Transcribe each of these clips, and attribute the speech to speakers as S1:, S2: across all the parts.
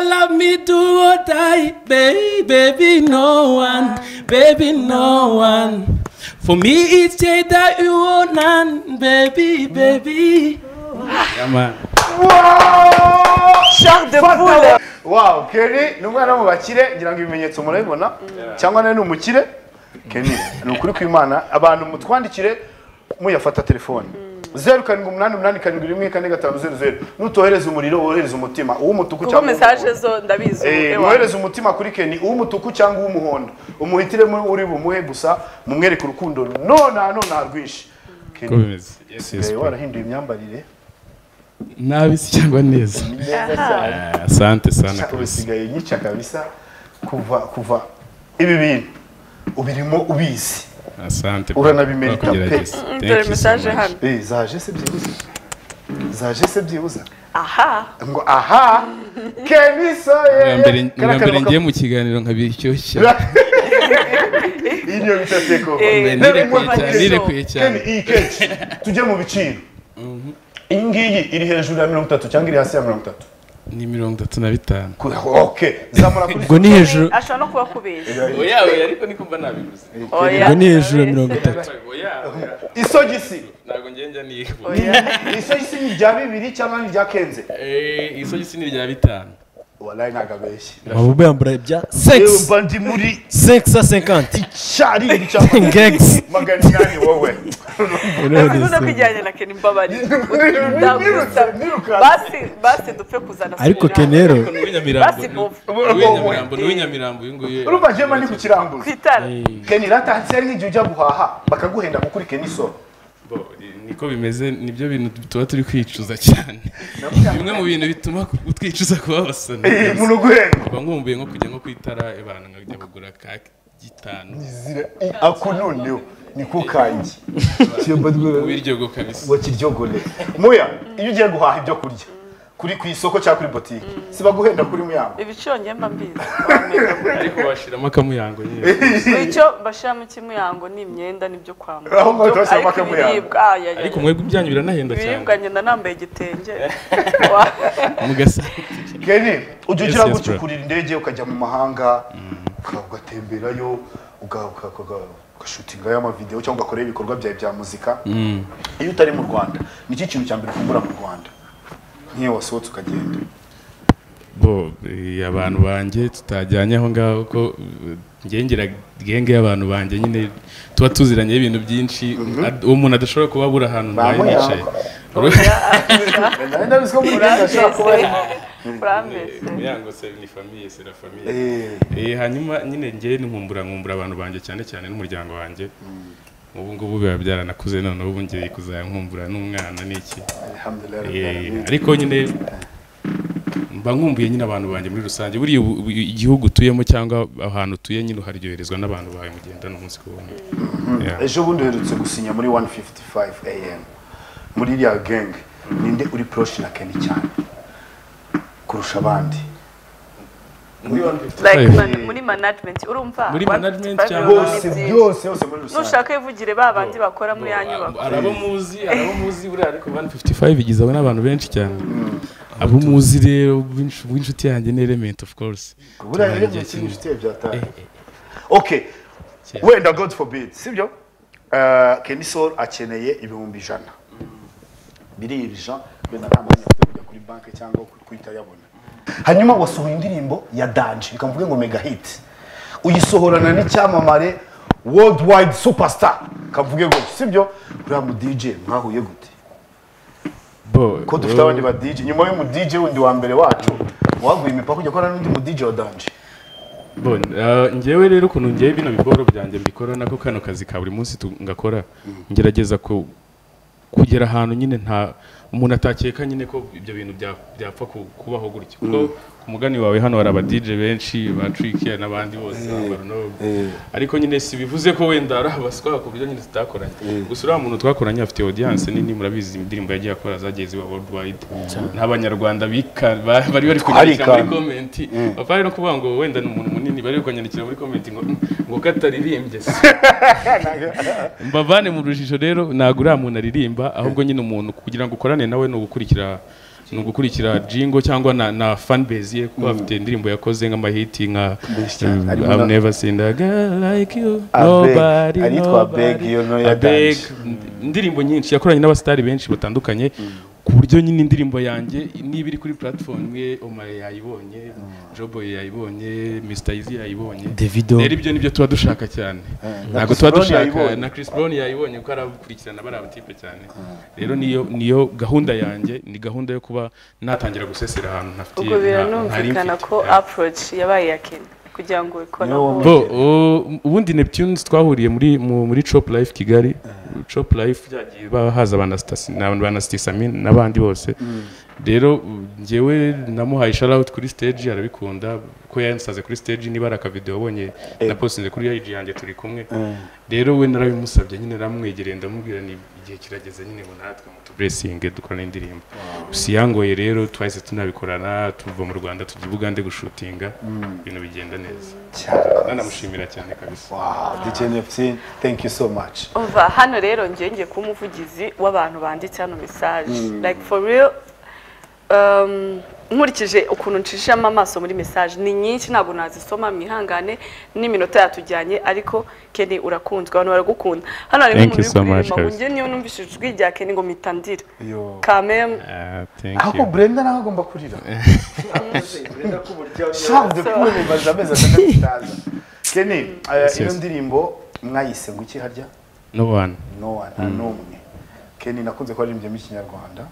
S1: love me do or die, baby, baby, no one, baby, no one. For me, it's Jada that you want, none, baby, baby. Yeah, man.
S2: Charles de Poule
S3: wow Kenny ni umwana wo mu bakire ngira ngo ibimenyetso murabibona cyangwa nawe ni umukire Kenny ni ukuri kw'imana abantu mutwandikire muyafata telefone zeru karindwi umunani umunani karindwi rimwe kane gatanu zeru zeru nutohereza umuriro wohereza umutima uw'umutuku
S2: kuko
S3: cyangwa
S2: mesaje
S3: uw'umuhondo
S2: zo ndabizi
S3: Eh, mwohereze umutima kuri Kenny uw'umutuku cyangwa uw'umuhondo umuhitire mu uri bumuhe gusa mumwereke urukundo nona nona rwinshi Kenny
S1: Yes, yes,
S3: eh, warahinduye imyambarire
S1: Nabisi cyangwa neza.
S3: ni neza cyane
S1: Ah, Asante sana
S3: Sha-
S1: kabisa.
S3: usigaye nyica kabisa kuva kuva ibi bintu ubirimo ubizi
S1: Asante.
S3: Uranabimerita pe.
S1: Twakugerageza. Thank
S2: dore
S1: you so
S2: mesaje
S1: much.
S2: hano
S3: Eh, zaje se byibuze zaje se byibuze
S2: aha
S3: ngo aha kemiso
S1: Bwa mbere-
S3: ye
S1: bwa mbere ngiye mu kiganiro nkabiryoshya.
S3: iriyo bita seko
S2: Eh,
S1: Nirekuye
S2: Kuva
S1: cyane,
S2: nijoro.
S1: nirekuye cyane.
S3: Kemi, iyi kenshi tujye mu biciro iyi ngiyi iri hejuru ya mirongo itatu cyangwa iri hasi ya mirongo itatu
S1: Ni mirongo itatu na bitanu.
S3: Ku- ok zamura kuri
S4: ubwo ni hejuru
S2: ashobora no kuba akubeshya
S1: Oyawe ariko nikumva nabiguze.
S2: oya
S4: ubwo ni hejuru ya mirongo itatu
S1: Oyawe
S3: isogisi
S1: ntabwo ngenda niba.
S2: oya
S3: isogisi ni rya bibiri cyangwa ni rya kenze
S1: Eh, isogisi ni rya bitanu.
S3: walayi ntabwo abeshye
S4: waba uyambara ibya
S3: yewe
S4: sex
S3: mba ndi muri
S4: sex a cinquante
S3: cyarindi cyangwa
S4: ngex
S3: magana inani wowe
S2: bivuze ko ijyanye na keni mbabarira Ndagusaba. basi basi dupfe kuzana
S4: ariko
S2: Serena.
S4: kenero
S1: Ariko ni uw'inyamirambo.
S2: Basi
S1: ni-
S2: bovu.
S1: ni uw'inyamirambo, ni uw'inyamirambo, uyu nguyu.
S3: urumva jema ndi ku kiranguza
S2: ku itara
S3: keni ratansi yari nk'igihe ujya guhaha bakaguhenda kuri keni soro
S1: Bo, niko bimeze nibyo bintu tuba turi kwicuza cyane bimwe mu bintu bituma utwicuza kuba abasana
S3: umuntu uguhenda
S1: mba nkumbuye nko kujya nko ku itara abantu nkajya kugura ka gitanu
S3: izira i- ako noneho niko kangi Cyemba ndwara-
S1: w'iryogo kabisa
S3: wakiryogore muya iyo ugiye guhaha ibyo kurya kuri ku isoko cyangwa kuri botike sibaguhenda kuri muyango
S2: ibiciro njye mba mbizi
S1: ariko washiramo akamuyango nyine
S2: icyo bashyiramo ikimuyango ni imyenda n'ibyo kwambara
S3: Aho ngaho
S2: Ibyo-
S3: turashyiramo
S2: ariko
S3: akamuyango.
S2: ibiribwa ah, ya, ya,
S1: ariko
S2: ya.
S1: mwebwe ibyanyu biranahenda cyane
S2: ibiribwa ngenda nambaye igitenge Wa-
S1: mugasa
S3: keni ujya
S1: Yes,
S3: ugira
S1: yes,
S3: gutyo ukurira indege ukajya mu mahanga uka- ugatemberayo uga- uka- uka- ugashutingayo amavidewo cyangwa ugakorayo ibikorwa byawe bya muzika iyo utari mu rwanda nicyo kintu cya mbere ukungura mu rwanda nk'iyo wasohotse ukagenda
S1: bo eh, abantu banjye tutajyanye aho ngaho ko eh, ngengera genge y'abantu banjye nyine tuba tuziranye ibintu byinshi ad- uwo muntu adashobora kuba abura ahantu ntaye
S3: Bamuyango.
S1: nicaye
S3: nari ndabizi ko muri genda ashobora kuba ari
S2: urambese
S1: muyango se ni famiye se la famiye
S3: Eh,
S1: Eh, hanyuma nyine njye nkumbura nkumbura abantu banjye cyane cyane n'umuryango wanjye ubu ngubu biba byaranakuze none ubu ngiye kuzaya nkumbura n'umwana n'iki
S3: alhamdulillah,
S1: Eh,
S3: alhamdulillah.
S1: ariko nyine mba nkumbuye nyine abantu banjye muri rusange buriya ubu- ubu igihugu utuyemo cyangwa ahantu utuye nyine uharyoherezwa n'abantu bawe mugenda n'umunsi ku wundi Yeah.
S3: ejo bundi uherutse gusinya muri 155 am muri iriya gang ninde uri proche na keni cyane kurusha abandi
S2: like
S1: Hey.
S2: man- muri management urumva
S1: Muri
S2: One
S1: management
S2: fifty five
S1: cyangwa-
S2: urumva
S3: bose
S2: ni byinshi.
S3: byose yose muri rusange
S2: nushaka yivugire ba bandi bakora muri ya nyubako
S1: hari abo muzi hari abo muzi buriya ariko 155 igizwe n'abantu benshi cyane abo muzi rero b'insh- b'inshuti yanjye ni element of course
S3: buriya rero
S1: Tumaranye
S3: igihe
S1: igihe
S3: cy'inshuti byataye
S1: eh.
S3: okay
S1: Cyane.
S3: wenda god forbid sibyo Eh, keni sol akeneye ibihumbi ijana biribija wenda nta mwanya afite kujya kuri banki cyangwa ku- kuhita ayabona hanyuma wasohoye indirimbo ya danje reka mvuge ngo mega hit uyisohorana n'icyamamare worldwide superstar kamvuge ngo sibyo uriya mu dj mwahuye gute
S1: Bo,
S3: ko dufite
S1: wowe-
S3: abandi ba dj nyuma y'umu dj wundi wa mbere wacu waguye imipaka ujya gukorana n'undi mu dj wa danje
S1: Bon, uh, njyewe rero ukuntu ngewe bino bikoro byanjye mbikora nako kano kazi ka buri munsi tu- ngakora ngerageza ku- kugera ahantu nyine nta umuntu atakeka nyine ko ibyo bintu bya- byapfa ku- kubaho gutya kuko ku mugani wawe hano hari aba DJ benshi ba Tricky n'abandi bose Barno ariko nyine si bivuze ko wenda ari abaswa ku buryo nyine tutakoranye gusa uriya muntu twakoranye afite audience nini murabizi indirimbo yagiye akora zagiye ziba worldwide n'abanyarwanda bika- ba- bari bari kunyandikira muri
S3: Arikana.
S1: komenti bapfa no kuvuga ngo wenda ni umuntu munini bari kukanyandikira muri komenti ngo ngo ko ataririmbye se mbavane mu rujijo rero ntabwo uriya muntu aririmba ahubwo nyine umuntu kugira ngo ukorane nawe ni ugukurikira ni ugukurikira jingo cyangwa na, na fanbase ye kuko afite indirimbo yakoze nk'amahiti nka
S3: Menshi cyane.
S1: Mm,
S3: Harimo
S1: I've
S3: na-
S1: never seen a girl like you
S3: Abeg.
S1: nobody
S3: Ayitwa Abeg, iyo niyo
S1: nobody. Abeg,
S3: yatangije.
S1: indirimbo nyinshi yakoranye n'abasitari benshi batandukanye ku buryo nyine indirimbo yanjye niba iri kuri platform ye Omar yayibonye Joboy yayibonye Mr Easy yayibonye
S4: Davido.
S1: rero ibyo nibyo tuba dushaka cyane
S3: na
S1: ntabwo
S3: Chris
S1: tuba
S3: Brown
S1: dushaka
S3: yayibonye.
S1: na Chris Brown yayibonye kuko arakurikirana bari abatipe cyane rero niyo niyo gahunda yanjye ni gahunda yo kuba natangira gusesera ahantu ntafitiye
S2: ubwo
S1: nta- ntari
S2: biranumvikana
S1: mfite.
S2: ko approach yabaye iya kenya kugira ngo ikore
S3: Niyo
S2: ahubwo.
S1: Bo, o- ubundi Neptunes twahuriye muri mu- muri Chop Life Kigali Chop Life byagiye bahaza abanastasi n'abantu banastisamin n'abandi bose rero u- njyewe namuhaye shout out kuri stage arabikunda ko yansaze kuri stage niba ari aka video wabonye na postinze kuri IG yanjye turi kumwe rero we narabimusabye nyine ramwegereye ndamubwira ni igihe kirageze nyine ngo natwe mutuburesinge dukorane indirimbo si yangoye rero twahise tunabikorana tuva mu Rwanda tujya i Bugande gushutinga ibintu bigenda neza nanamushimira cyane kabisa
S3: djnfc thank you so much
S2: umva hano rero ngiye ngiye kuba umuvugizi w'abantu banditse hano mesaje like for real um, nkurikije ukuntu nshishamo amaso muri mesaje ni nyinshi ntabwo nazisoma mwihangane n'iminota yatujyanye ariko keni urakunzwe abantu baragukunda hano harimo
S1: Thank
S2: umuntu
S1: you
S2: uri
S1: so much,
S2: kuririmba ngo
S1: guys.
S2: njye niyo numvise ijwi rya keni ngo mpitandira
S3: Yo.
S2: kamemu
S3: ahubwo brenda nawe agomba kurira Charles de Poule mumaze amezi atandatu utaza keni eh, iyo
S1: yes.
S3: ndirimbo mwayise ngo iki harya
S1: no one
S3: no one nta n'umwe keni nakunze kubaririmbye mu kinyarwanda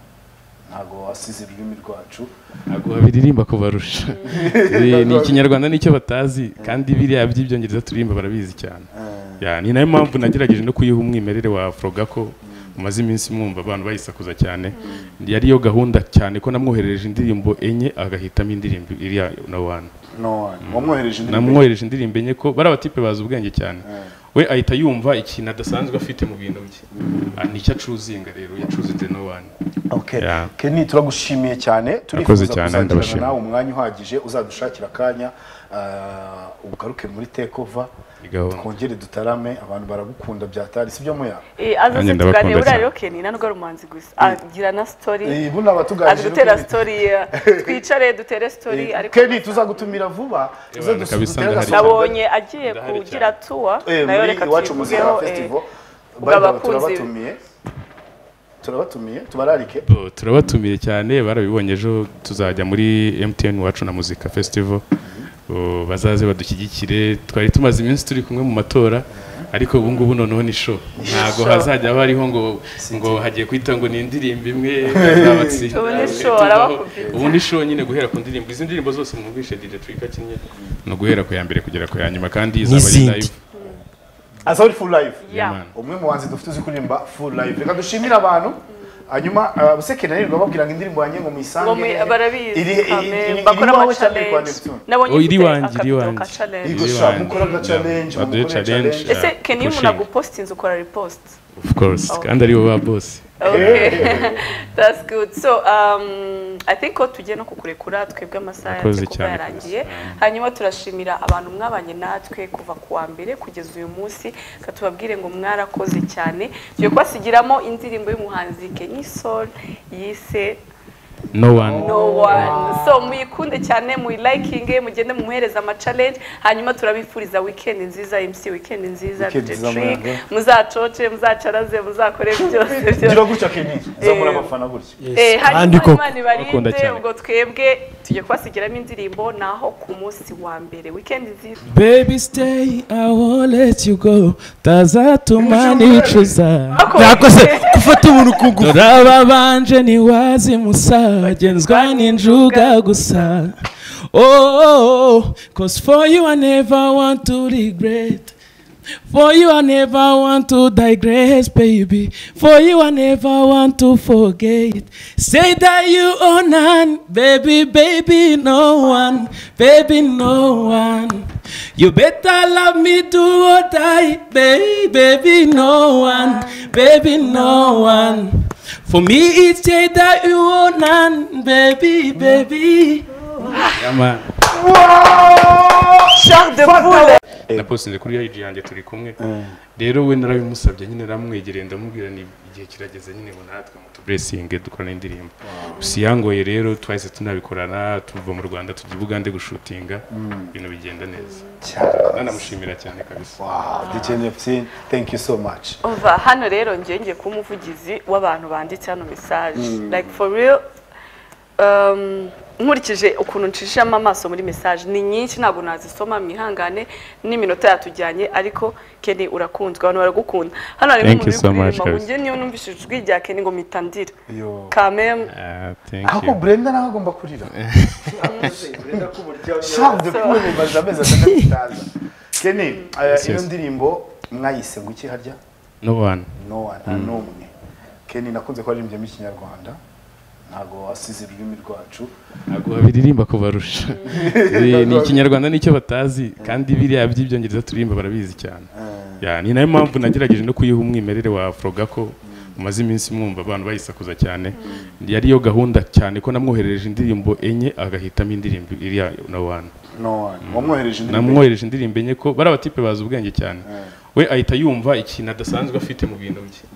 S3: ntabwo wasize ururimi rwacu
S1: ntabwo babiririmba kubarusha Eh, ni ikinyarwanda nicyo batazi kandi biriya by'ibyongereza turirimba barabizi cyane Ya, ni nayo mpamvu nagerageje no kuyiha umwimerere wa afrogako mumaze iminsi mwumva abantu bayisakuza cyane yari yo gahunda cyane ko namwoherereje indirimbo enye agahitamo indirimbo iriya no one
S3: no one wamwohereje indirimbo
S1: namwohereje indirimbo enye ko bari abatipe bazi ubwenge cyane we ahita yumva ikintu adasanzwe afite mu bintu bye Ah, nicyo acuzinga rero yacuzinze no one
S3: Okay.
S1: Yeah.
S3: Kenny turagushimiye cyane
S1: Murakoze
S3: turifuza
S1: cyane,
S3: kuzagirana
S1: ndabashimira.
S3: nawe umwanya uhagije uzadushakira akanya uh, ugaruke muri tekova
S1: Ni gahunda.
S3: twongere dutarame abantu baragukunda byatari sibyo muya
S2: Eh, aza
S1: Nanjye
S2: se
S1: ndabakunda
S2: tuganira buriya
S1: cyane.
S2: rero keni nta nubwo ari umuhanzi gusa agira na story
S3: Eh, buno abatuganije
S2: azi gutera
S3: no kuri-
S2: story eh, twicare dutere story ariko
S3: Kenny tuzagutumira vuba uze
S1: Ebana,
S3: dusu-
S1: kabisa,
S3: dutere
S1: ndahari.
S3: agasonga.
S2: nabonye agiye
S1: Ndahari
S2: kugira tuwa
S3: Eh,
S2: nayo
S3: muri
S2: reka
S3: iwacu muzika
S2: tuyivugeho, eh.
S3: festival
S2: ubwo
S3: By the way,
S2: abakunzi-
S3: turabatumiye turabatumiye tubararike
S1: Bo, turabatumiye cyane barabibonye ejo tuzajya muri MTN wacu na muzika festival Bo, bazaze badushyigikire twari tumaze iminsi turi kumwe mu matora ariko ubu ngubu noneho ni show ntabwo hazajya haba hariho ngo ngo hagiye kwita ngo ni indirimbo imwe bazabatsinda.
S2: Ubu ni show,
S1: Tuvaho.
S2: arabakubita.
S1: ubu ni show nyine guhera ku ndirimbo izi ndirimbo zose mwumvishe DJ Twika akinnye ni uguhera ku ya mbere kugera ku ya nyuma kandi izaba ari
S4: N'izindi.
S1: live
S3: azori full life
S2: Yeah.
S1: man.
S3: umwe mu banzi dufite uzi kuririmba full live reka dushimire abantu hanyuma uh, busekene nirirwa babwira ngo indirimbo yanjye ngo muyisange
S2: Ngo mu-
S3: Iri- iri-
S2: barabizi
S3: iri-
S2: kame
S3: iri-
S2: bakora
S3: iri
S2: ama
S3: iwawe cyangwa iri kwa
S2: challenge
S3: Neptune?
S2: nabonye
S1: Oh, iri
S2: ufite
S1: wanjye, iri
S2: akabido ka
S1: wanjye.
S2: challenge
S3: Yego
S1: Iri
S3: sha
S1: wanjye.
S3: mukora aga challenge
S1: Yeah.
S3: mukore
S1: Baduhe challenge.
S3: challenge
S2: ese
S1: Yeah,
S2: keni iyo umuntu
S1: pushing.
S2: agupostinze ukora repost
S1: of course kandi aribo ba boss
S2: okay that's good so um, i think ko tugiye no kukurekura twebwe amasaha
S1: Murakoze
S2: yacu kuba
S1: cyane,
S2: yarangiye
S1: kabisa.
S2: hanyuma turashimira abantu mwabanye natwe kuva ku wa mbere kugeza uyu munsi reka tubabwire ngo mwarakoze cyane tugiye kubasigiramo indirimbo y'umuhanzi Kenny Soul yise
S1: no one
S2: no one so muyikunde cyane muyilayikinge mugende mumuhereze amacalenje hanyuma turabifuriza wikendi nziza mc wikendi nziza
S3: Weekend nziza
S2: Trick.
S3: muyaga.
S2: muzacoce muzacaraze muzakore byose
S3: gira
S2: byose
S3: gutya kenny uzakora abafana gutya
S2: Eh,
S4: kandi
S2: hanyuma
S4: koko
S2: imana
S1: Bakunda
S2: ibarinde
S1: cyane.
S2: ubwo twebwe tujye kubasigiramo indirimbo naho ku munsi wa mbere wikendi nziza
S4: Baby stay, I won't let you go. Tazatuma nicuza.
S2: Ako-
S4: Yakoze gufata umuntu ku ngufu. Turababanje ntiwazimusa. Bagenzwa n'injuga gusa. Oh, oh, oh, cause for you I never want to regret. For you I never want to digress, baby. For you I never want to forget. Say that you own none, baby, baby, no one, baby, no one. You better love me do or die, baby, baby, no one, baby, no one. For me it's say that you own none, baby, baby.
S1: Yeah, man.
S2: Charles de Poule
S1: na postinze kuri IG yanjye turi kumwe rero we narabimusabye nyine naramwegereye ndamubwira ni igihe kirageze nyine ngo natwe mutuburesinge dukorane indirimbo gusa iyangoye rero twahise tunabikorana tuva mu rwanda tujya i bugande gushutinga ibintu bigenda neza nanamushimira cyane kabisa
S3: dukeneye pisine thank you so much
S2: Umva, hano rero njye ngiye kuba umuvugizi w'abantu banditse hano mesaje like for real um, nkurikije ukuntu nshishamo amaso muri mesaje ni nyinshi ntabwo nazisoma mwihangane n'iminota yatujyanye ariko Kenny urakunzwe abantu baragukunda hano harimo
S1: Thank you
S2: umuntu
S1: so
S2: uri
S1: much,
S2: kuririmba ngo
S1: guys.
S2: njye niyo numvise ijwi rya Kenny ngo mpitandira
S3: Yo.
S2: kamem
S1: Ah, thank
S3: aho
S1: you.
S3: brenda nawe agomba kurira shabu de kumwe mubaza amezi atandatu itaza keni
S1: Yes,
S3: iyo
S1: yes.
S3: ndirimbo mwayise ngo iki harya
S1: no one
S3: no one nta n'umwe keni nakunze kuririmbye mu kinyarwanda ntabwo wasize ururimi rwacu
S1: ntabwo babiririmba kubarusha Eh, ni ikinyarwanda nicyo batazi kandi biriya by'ibyongereza turirimba barabizi cyane Ya, ni nayo mpamvu nagerageje no kuyiha umwimerere wa afrogako mumaze iminsi mwumva abantu bayisakuza cyane yari yo gahunda cyane ko namwoherereje indirimbo enye agahitamo indirimbo iriya na one
S3: no one wamwohereje indirimbo
S1: namwohereje indirimbo enye ko bari abatipe bazi ubwenge cyane we ahita yumva ikintu adasanzwe afite mu bintu bye